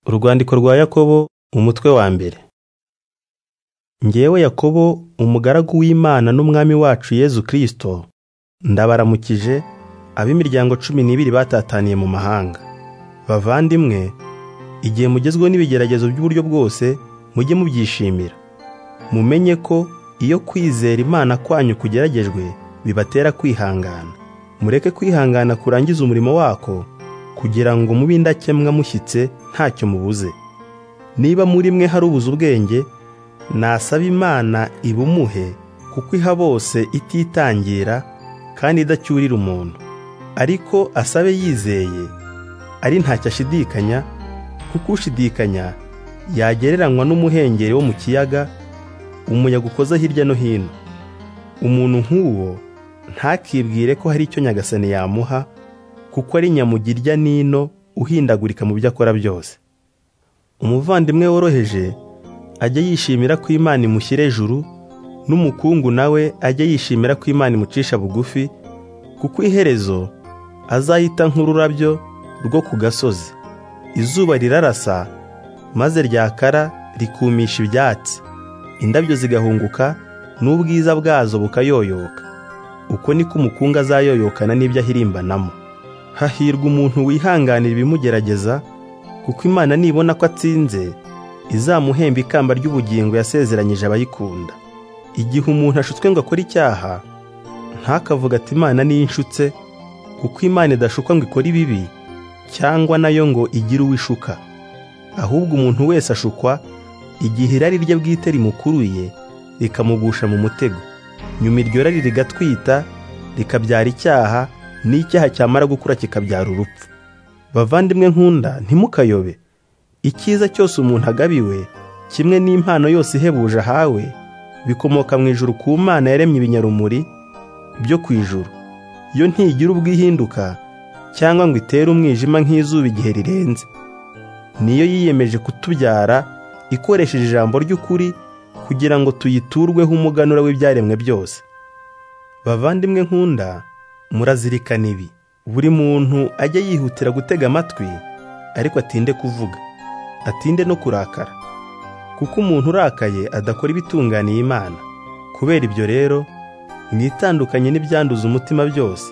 Urwandiko rwa Yakobo umutwe wa mbere Njyewe Yakobo umugaragu w'Imana n'umwami wacu Yezu Kristo ndabaramukije ab'imiryango cumi n'ibiri batataniye mu mahanga bavandimwe igihe mugezweho n'ibigeragezo by'uburyo bwose mujye mubyishimira mumenye ko iyo kwizera Imana kwanyu kugeragejwe bibatera kwihangana mureke kwihangana kurangiza umurimo wako kugira ngo mube indakemwa mushyitse ntacyo mubuze niba muri mwe hari ubuze ubwenge nasaba imana ibumuhe kuko iha bose ititangira kandi idacyurira umuntu ariko asabe yizeye ari ntacyo ashidikanya kuko ushidikanya yagereranywa n'umuhengeri wo mu kiyaga umuyaga ukoze hirya no hino umuntu nk'uwo ntakibwire ko hari icyo nyagasani yamuha kuko ari nyamugirya n'ino uhindagurika mu byo akora byose umuvandimwe woroheje ajye yishimira ko imana imushyira ejuru n'umukungu nawe ajye yishimira ko imana imucisha bugufi kuko iherezo azahita nk'ururabyo rwo ku gasozi izuba rirarasa maze ryakara rikumisha ibyatsi indabyo zigahunguka n'ubwiza bwazo bukayoyoka uko niko umukungu azayoyokana n'ibyo ahirimbanamo hahirwa umuntu wihanganira ibimugerageza kuko imana nibona ko atsinze izamuhemba ikamba ry'ubugingo yasezeranyije abayikunda igihe umuntu ashutswe ngo akore icyaha ntakavuga ati imana niyinshutse kuko imana idashukwa ngo ikore ibibi cyangwa nayo ngo igire uwo ishuka ahubwo umuntu wese ashukwa igihe irari rye bwite rimukuruye rikamugusha mu mutego nyuma iryo rari rigatwita rikabyara icyaha n'icyaha cyamara gukura kikabyara urupfu bavandimwe nkunda ntimukayobe icyiza cyose umuntu agabiwe kimwe n'impano yose ihebuje ahawe bikomoka mu ijuru ku mana yaremye ibinyarumuri byo ku ijuru iyo ntigira ubwo ihinduka cyangwa ngo itere umwijima nk'izuba igihe rirenze niyo yiyemeje kutubyara ikoresheje ijambo ry'ukuri kugira ngo tuyiturweho umuganura w'ibyaremwe byose bavandimwe nkunda murazirikana ibi buri muntu ajya yihutira gutega amatwi ariko atinde kuvuga atinde no kurakara kuko umuntu urakaye adakora ibitunganiye imana kubera ibyo rero mwitandukanye n'ibyanduza umutima byose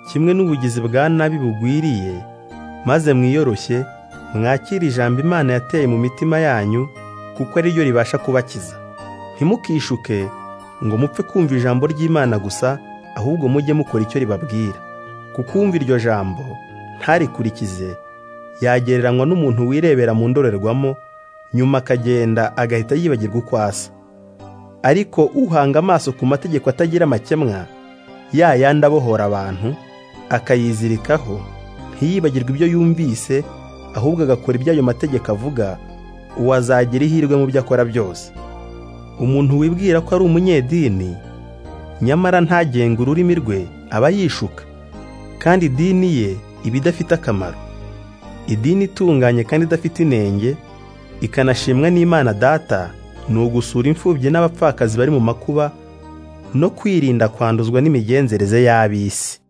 kimwe n'ubugizi bwa nabi bugwiriye maze mwiyoroshye mwakire ijambo imana yateye mu mitima yanyu kuko ari ryo ribasha kubakiza ntimukishuke ngo mupfe kumva ijambo ry'imana gusa ahubwo mujye mukora icyo ribabwira kukumva iryo jambo ntarikurikize yagereranywa n'umuntu wirebera mu ndorerwamo nyuma akagenda agahita yibagirwa uko asa ariko uhanga amaso ku mategeko atagira amakemwa ya yandi abohora abantu akayizirikaho ntiyibagirwe ibyo yumvise ahubwo agakora ibyo ayo mategeko avuga uwo azagira ihirwe mu byo akora byose umuntu wibwira ko ari umunyedini nyamara ntagenga ururimi rwe aba yishuka kandi idini ye iba idafite akamaro idini itunganye kandi idafite inenge ikanashimwa n'imana data ni ugusura imfubyi n'abapfakazi bari mu makuba no kwirinda kwanduzwa n'imigenzereze y'ab'isi